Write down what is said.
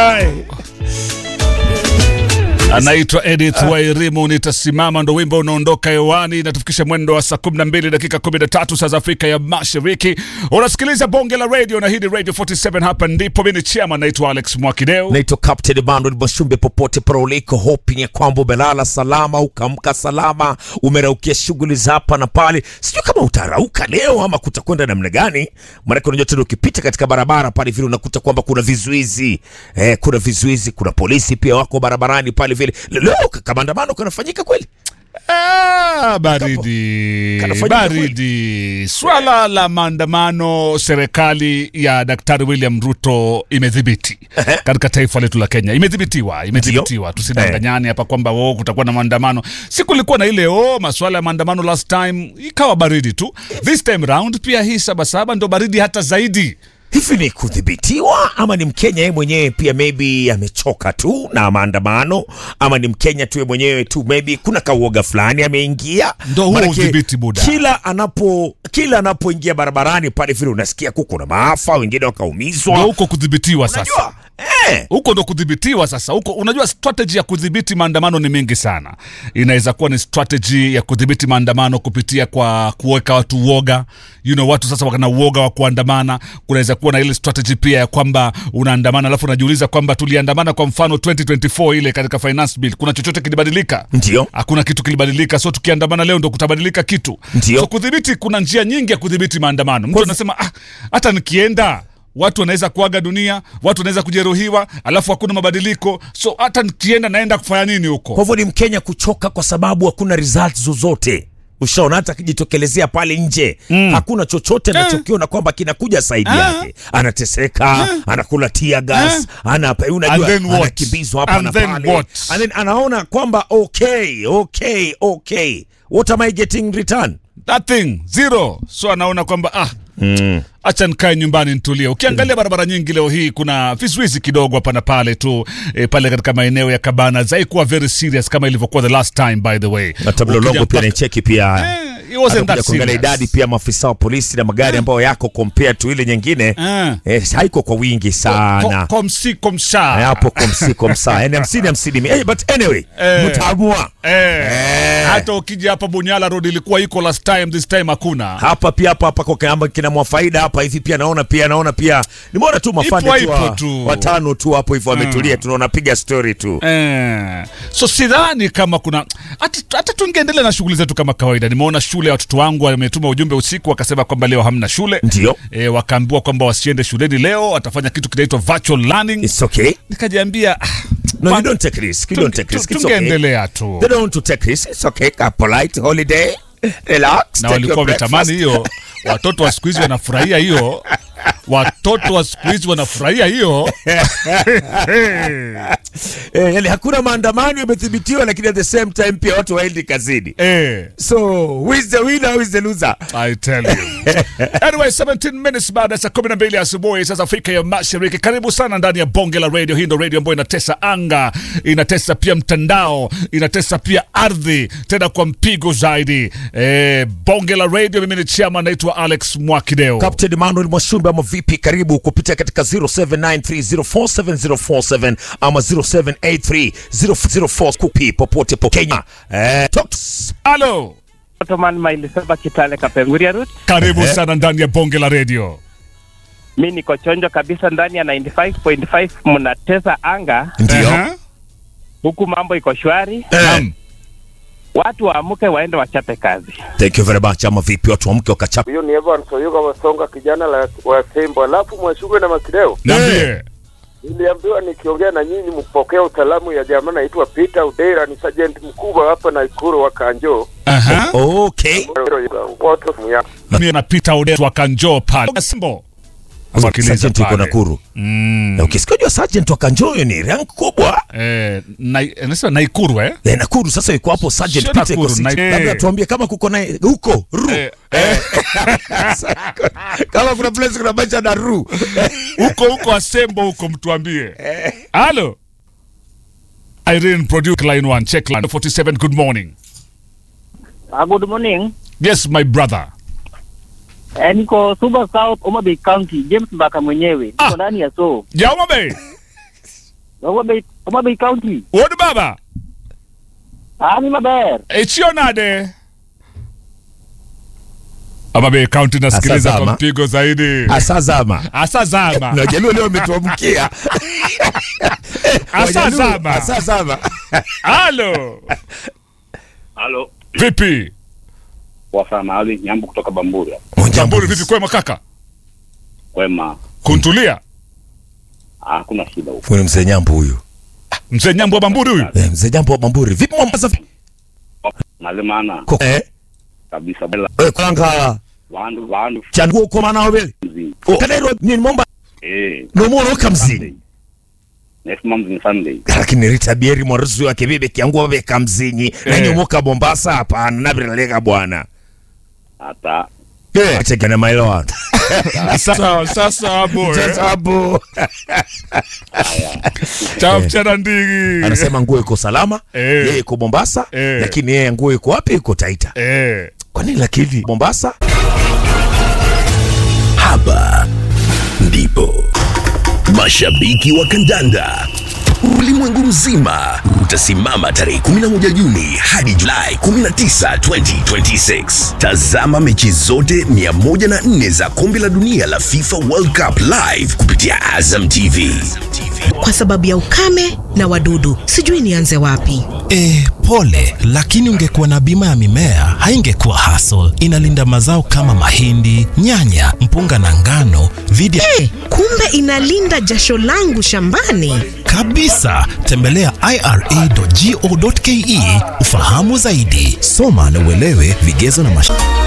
Ai. anaitwa Edith Wairimu, nitasimama ndo wimbo unaondoka hewani, natufikisha mwendo wa saa 12 dakika 13 saa za Afrika ya Mashariki. Unasikiliza bonge la radio na hii ni Radio 47, hapa ndipo mimi ni chama, naitwa Alex Mwakideo. naitwa Captain Emmanuel Mwashumbe, popote pale uliko, hoping ya kwamba umelala salama, ukaamka salama, umeraukia shughuli za hapa na pale. Sijui kama utarauka leo ama kutakwenda namna gani, maanake unajua tena ukipita katika barabara pale vile unakuta kwamba kuna vizuizi eh, kuna vizuizi, kuna polisi pia wako barabarani pale vile. Leo kama maandamano kanafanyika kweli? Ah, baridi Kanafanyika baridi. Swala la maandamano, serikali ya Daktari William Ruto imedhibiti katika taifa letu la Kenya, imedhibitiwa, imedhibitiwa. Tusidanganyane hapa kwamba oh, kutakuwa na maandamano. Si kulikuwa na ile oh, maswala ya maandamano last time, ikawa baridi tu. This time round pia hii sabasaba ndo baridi hata zaidi. Hivi ni kudhibitiwa ama ni Mkenya yeye mwenyewe pia maybe amechoka tu na maandamano, ama ni Mkenya tu yeye mwenyewe tu maybe kuna kauoga fulani ameingia. Ndo huo Maanake udhibiti buda. Kila anapo kila anapoingia barabarani pale vile unasikia kuko na maafa, wengine Ndo wakaumizwa. huko kudhibitiwa sasa. Unajua? Eh, huko ndo kudhibitiwa sasa huko unajua strategy ya kudhibiti maandamano ni mingi sana inaweza kuwa ni strategy ya kudhibiti maandamano kupitia kwa kuweka watu uoga you know, watu sasa wakana uoga wa kuandamana kunaweza kuwa na ile strategy pia ya kwamba unaandamana alafu unajiuliza kwamba tuliandamana kwa mfano 2024 ile katika finance bill kuna chochote kilibadilika ndio. hakuna kitu kilibadilika so tukiandamana leo ndo kutabadilika kitu Ndio. so kudhibiti kuna njia nyingi ya kudhibiti maandamano mtu Kwa- anasema ah, hata nikienda watu wanaweza kuaga dunia watu wanaweza kujeruhiwa alafu hakuna mabadiliko so hata nikienda naenda kufanya nini Kwa huko hivyo ni Mkenya kuchoka kwa sababu hakuna results zozote. Ushaona hata akijitokelezea pale nje hakuna chochote anachokiona kwamba kinakuja saidi Ah. yake. Anateseka, anakula tear gas, ana unajua And then what? anakimbizwa hapa And na then pale. what? And then anaona kwamba okay, okay, okay. What am I getting in return? nothing zero so anaona kwamba ah acha nikae nyumbani nitulie ukiangalia barabara nyingi leo hii kuna vizuizi kidogo hapa na pale tu e, pale katika maeneo ya kabana zaikuwa very serious kama ilivyokuwa the last time by the way Na tablo Ukija longo pia mpaka- naicheki pia. Eh, it wasn't Atakuja that kuangalia serious. idadi pia maafisa wa polisi na magari ambayo yako compared to ile nyingine Ah. eh, haiko kwa wingi sana. Ko- komsi komsha Eh, hapo komsi komsa yani hamsini hamsini eh, but anyway Eh. mtaamua Eh, Eh. hata ukija hapa Bunyala Road ilikuwa iko last time, this time hakuna. hapa pia hapa hapa kwa kama kina mwafaida hapa hivi pia naona pia naona pia nimeona tu mafande Ipo, tu, ipo wa, tu. watano tu hapo hivyo wametulia tunaona piga story tu Eh, so sidhani kama kuna hata, hata tungeendelea na shughuli zetu kama kawaida. Nimeona shule ya watoto wangu wametuma ujumbe usiku, wakasema kwamba leo hamna shule ndio e, wakaambiwa kwamba wasiende shuleni leo, watafanya kitu kinaitwa virtual learning. it's okay Nikajiambia ah, no kwa- you don't take risk you don't take risk it's okay tungeendelea tu they don't want to take risk it's okay a polite holiday relax na take walikuwa your wametamani breakfast. hiyo. Watoto wa siku hizi wanafurahia hiyo, watoto wa siku hizi wanafurahia hiyo. eh, yani hakuna maandamano yamethibitiwa lakini at the same time pia watu waendi kazini Eh. so who is the winner who is the loser I tell you. anyway, 17 minutes baada ya saa 12 asubuhi sasa Afrika ya Mashariki. Karibu sana ndani ya bonge la radio. Hii ndo radio ambayo inatesa anga, inatesa pia mtandao, inatesa pia ardhi, tena kwa mpigo zaidi. Eh, bonge la radio. Mimi ni chama, naitwa Alex Mwakideo. Captain Emmanuel Mwashumbe ama vipi? Karibu kupitia katika 0793047047 ama 07830040 kupi popote po Kenya. Eh, talk to us. Halo, Ottoman Mailiseba Kitale Kapenguria Route. karibu sana ndani ya bonge la radio. Mi niko chonjo kabisa ndani ya 95.5 mnatesa anga Ndio. Aha. huku, mambo iko shwari, Naam. watu waamke waende wachape kazi. Thank you very much. Ama vipi watu wamke wakachapa. Huyo ni Evans Oyuga Wasonga, kijana la wa Sembo. Alafu Mwashugwe na Makideo, Niambie. niliambiwa nikiongea na nyinyi mpokea utaalamu ya jamaa naitwa Peter Udera, ni sergeant mkubwa hapa Naikuru wa Kanjo. Aha. Okay. Watu ya Mimi napita Odet wa Kanjo pale. Simbo. Sergeant yuko Nakuru. Mm. Na ukisikia jua sergeant wa Kanjoyo ni rank kubwa. Eh, na, nasema Naikuru eh? Eh, Nakuru sasa yuko hapo sergeant Sio Peter Nakuru, Kosich. na- Labda eh. tuambie kama kuko naye huko ru. Eh, eh, Kama kuna place kuna bacha na ru. huko huko Asembo huko mtuambie. Halo. Irene produce line 1 check line 47 good morning. Uh, good morning. Yes my brother. Eh, niko Suba South, Homa Bay County, James Mbaka mwenyewe. Niko Ah. ndani ya so. Jauma Bay. Homa Bay, Homa Bay County. Wodi baba. Ani maber. Echio nade. Homa Bay County nasikiliza Asazama. kwa mpigo zaidi. Asazama. Asazama. Na Wajaluo leo wametuamkia. Asazama. Asazama. Halo. Halo, Vipi? kwa mahali Nyambu kutoka Bamburi. Bamburi vipi kwema kaka? Kwema, Kuntulia. Ah, hakuna shida huko. Huyu ni mzee Nyambo huyu. Mzee Nyambo wa Bamburi huyu. Eh, mzee Nyambo wa Bamburi. Vipi Mombasa? Nalemana Ko- Eh, kabisa bela eh, kulanga wandu wandu changu uko maana wabele. mzi. O kadero ni Mombasa. Eh, No more kamzi. next month ni Sunday. Lakini Rita Bieri mwarusi wake bibi kiangu wabe kamzinyi. Na Eh. nyomoka Mombasa hapana nabiraleka bwana. Hata Eh, acheke na mailo watu. Sasa sasa hapo. Sasa eh. hapo. Cha mchana ndigi. Anasema nguo iko salama. Eh. Yeye iko Mombasa. Eh. Lakini yeye nguo iko wapi? Iko Taita. Eh. Kwa nini lakini Mombasa? Hapa ndipo mashabiki wa kandanda ulimwengu mzima utasimama tarehe 11 Juni hadi Julai 19, 2026. Tazama mechi zote 104 za kombe la dunia la FIFA World Cup live kupitia Azam TV. kwa sababu ya ukame na wadudu. Sijui nianze wapi. E, pole, lakini ungekuwa na bima ya mimea haingekuwa hassle. Inalinda mazao kama mahindi, nyanya, mpunga na ngano dhidi ya Eh, kumbe inalinda jasho langu shambani. kabisa. Tembelea ira.go.ke ufahamu zaidi. Soma na uelewe vigezo na masharti.